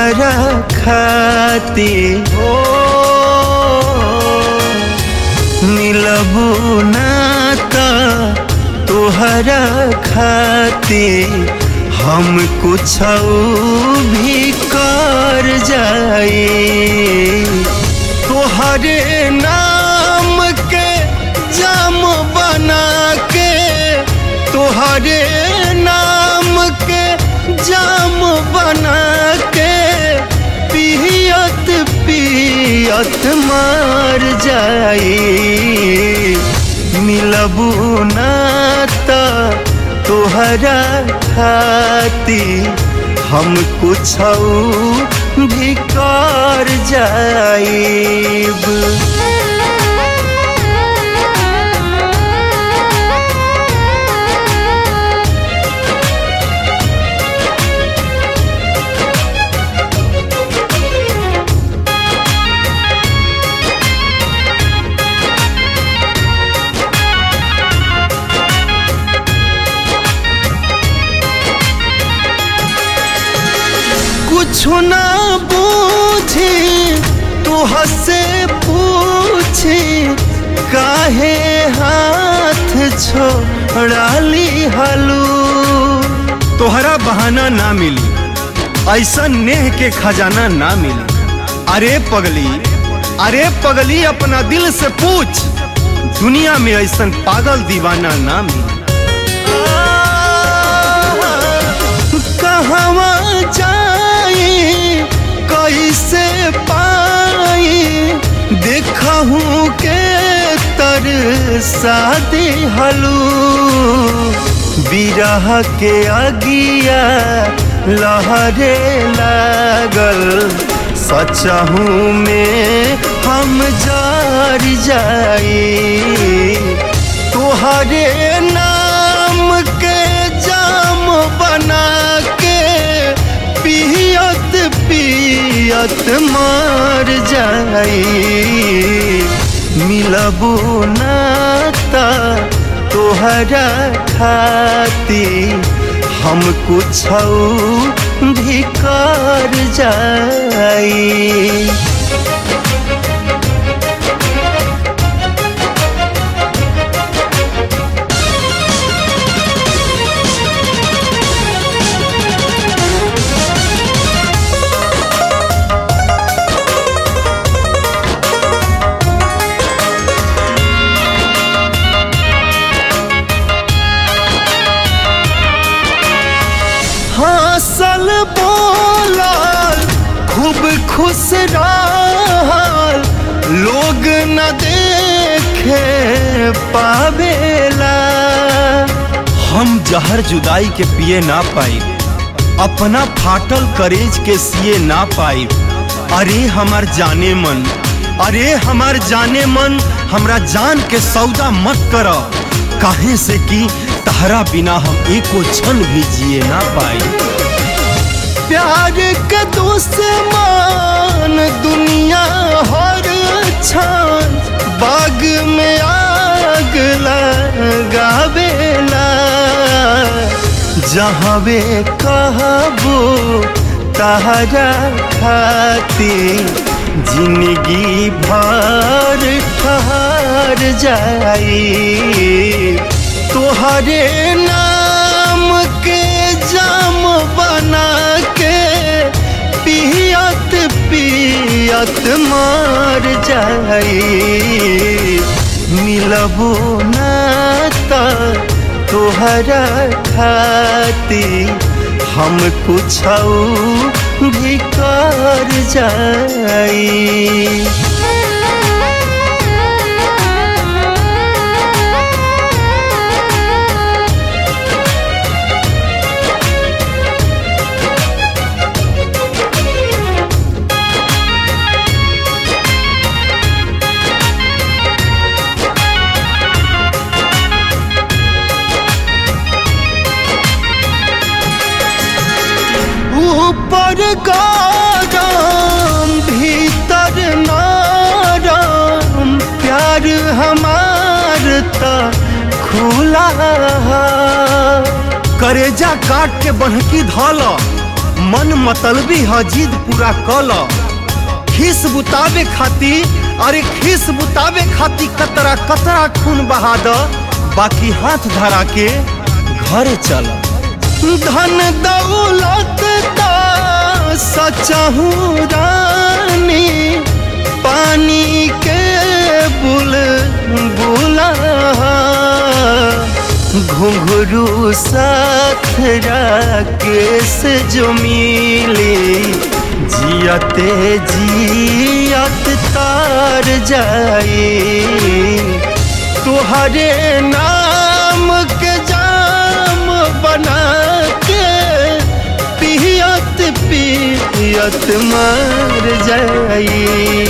तुहरा खाती हो मिलबू ना त तुहरा खाती हम कुछ भी कर जाए तुहरे नाम के जाम बना के तुहरे नाम के जाम बना के पियत पियत मार जाई मिलबू ना त तुहरा खाती हम कुछ भी कर जाइब कुछ ना बूझी तू हसे पूछी काहे हाथ छोड़ा ली हलू तोहरा बहाना ना मिली ऐसा नेह के खजाना ना मिली अरे पगली अरे पगली अपना दिल से पूछ दुनिया में ऐसा पागल दीवाना ना मिली कहवा जाई कैसे पाई देखहूँ के तर शादी हलू बिरह के अगिया लहरे लागल सचहूँ में हम जार जाई तुहरे नाम के जाम बना के पियत पियत मार जाई मिलबू ना त तोहरा खाती हम कुछ भी कर जाई हंसल बोलल खूब खुश रहल लोग न देखे पावेला हम जहर जुदाई के पिए ना पाई अपना फाटल करेज के सिए ना पाई अरे हमार जाने मन अरे हमार जाने मन हमरा जान के सौदा मत कर काहे से कि तहरा बिना हम एको क्षण भी जिए ना पाई प्यार के दुश्मन दुनिया हर क्षण बाग में आग लगावेला जहवे कहबो तहरा खाती जिंदगी भर ठहर जाई तोहरे नाम के जाम बना के पियत पियत मार जाई मिलबू ना त तोहरा खाती हम कुछ भी कर जाई ऊपर गरम भीतर नरम प्यार हमार त खुला करेजा काट के बन्हकी धल मन मतलबी ह जिद पूरा कल खीस बुतावे खाती अरे खीस बुतावे खाती कतरा कतरा खून बहा द बाकी हाथ धरा के घर चल धन दौलत का सचहू रानी पानी के बुल बुला घुंघरू साथ राकेश जो मिली जियते जियत तार जाए तुहरे नाम के जाम बना के पियत पियत मर जाई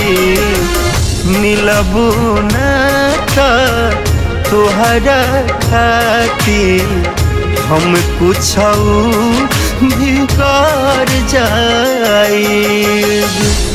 मिलबू न तुहरा खाती हम कुछ भी कर जाए